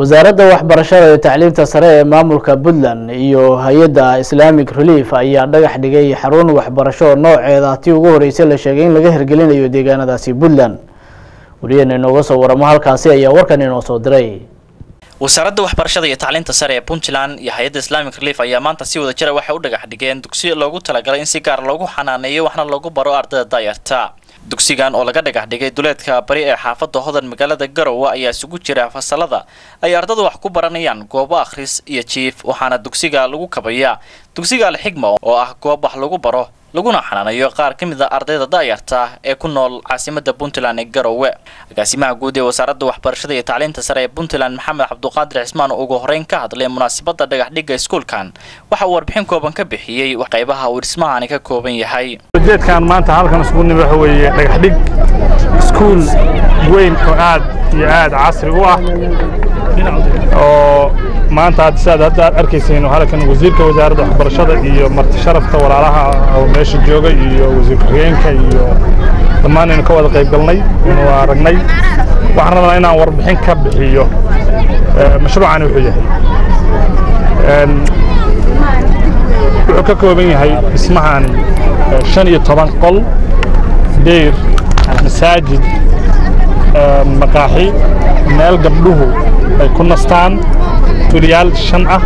wasaaradda waxbarashada iyo tacliinta sare ee maamulka puntland iyo hay-adda islamic relief ayaa dhagax dhigay xarun waxbarasho nooceeda tii ugu horeysay la sheegay in laga hirgelinayo deegaanadaasi puntland wariyaheena inooga soo waramo halkaasi ayaa warkan inoo soo diray wasaaradda waxbarashada iyo tacliinta sare ee puntland iyo hay-adda islamic relief ayaa maanta si wada jira waxay u dhagax dhigeen dugsi loogu talagalay in si gaar loogu xanaaneeyo waxna loogu baro ardayda daayarta dugsigan oo laga dhagax dhigay duleedka bari ee xaafadda hodan magaalada garowe ayaa isugu jira fasalada ay ardadu wax ku baranayaan goobo akhris iyo jiif waxaana dugsiga lagu kabayaa dugsiga alxigma oo ah goob wax lagu baro laguna xanaanayo qaar ka mid a ardayda da'yarta ee ku nool caasimada puntland ee garowe agaasimaha guud ee wasaaradda waxbarashada iyo tacliinta sare ee puntland maxamed cabduqaadir cismaan oo ugu horeyn ka hadlay munaasabadda dhagaxdhigga iskuulkan waxa uu warbixin kooban ka bixiyey qaybaha uu dhismahani ka kooban yahay ujeedkan maanta halkan isugu nimi waxa weeye dhagaxdhig iskuul weyn oo aad iyo aad casri u ah oo maanta hadda sidaad hadda aad arkayseen halkan wasiirka wasaaradda waxbarashada iyo marti sharafta walaalaha oo meesha jooga iyo wasiir ku-xigeenka iyo dhammaan aynu ka wada qayb galnay aynu aragnay waxaan rabnaa inaan warbixin ka bixiyo mashruucani wuxuu yahay wuxuu ka kooban yahay dhismahani shan iyo toban qol deyr masaajid maqaaxi meel gabdhuhu ay ku nastaan tuliyaal shan ah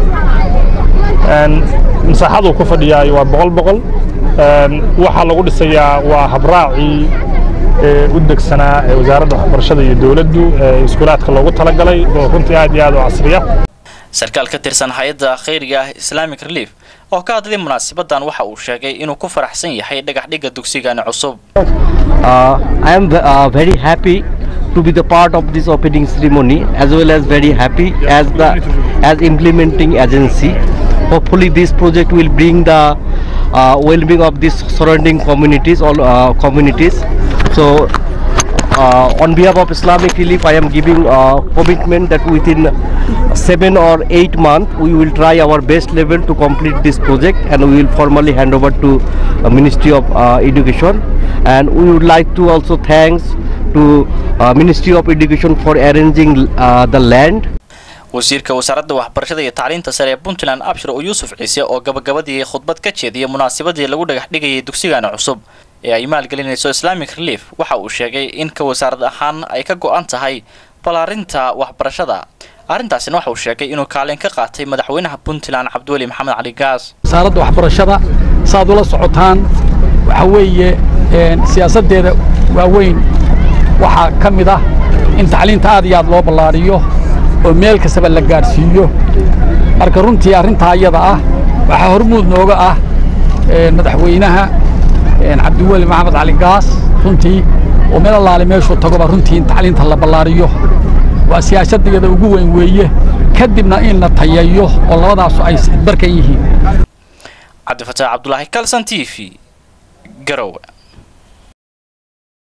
masaaxaduu ku fadhiyaay waa boqol boqol waxaa lagu dhisayaa waa habraacii u degsanaa ee wasaaradda waxbarashada iyo dowladdu ee iskuulaadka loogu talagalay oo runtii aad iyo aad u casriya sarkaal ka tirsan hay-adda khayriga ah islamic relief oo ka hadlay munaasabadan waxa uu sheegay inuu ku faraxsan yahay dhagaxdhigga dugsigani cusub I am uh, very happy to be the part of this opening ceremony as well as very happy as the as implementing agency hopefully this project will bring the uh, well-being of these surrounding communities all uh, communities so uh, on behalf of Islamic Relief, I am giving uh, commitment that within seven or eight months we will try our best level to complete this project and we will formally hand over to uh, Ministry of uh, Education and we would like to also thanks to uh, Ministry of Education for arranging uh, the land wasiirka wasaaradda waxbarashada iyo tacliinta sare ee puntland abshir oo yuusuf ciise oo gabagabadii khudbad ka jeediyay munaasabadii lagu dhagax dhigayay dugsigani cusub ee ay maalgelinayso islamic relief waxa uu sheegay in ka wasaarad ahaan ay ka go-an tahay ballaarinta waxbarashada arrintaasina waxa uu sheegay inuu kaalin ka qaatay madaxweynaha puntland cabdiweli maxamed cali gaas wasaaradda waxbarashada saaad ula socotaan waxa weeye siyaasaddeeda waaweyn waxaa ka mid ah in tacliinta aad iyo aad loo ballaariyo oo meel kastaba la gaadhsiiyo marka runtii arrintaa iyada ah waxaa hormuud nooga ah madaxweynaha cabdiweli maxamed cali gaas runtii oo meel allaale meeshuu tagoba runtii in tacliinta la ballaariyo waa siyaasaddeeda ugu weyn weeye kadibna in la tayeeyo oo labadaasu ay barkan yihiin cabdifataax cabdulaahi kalson t v garowe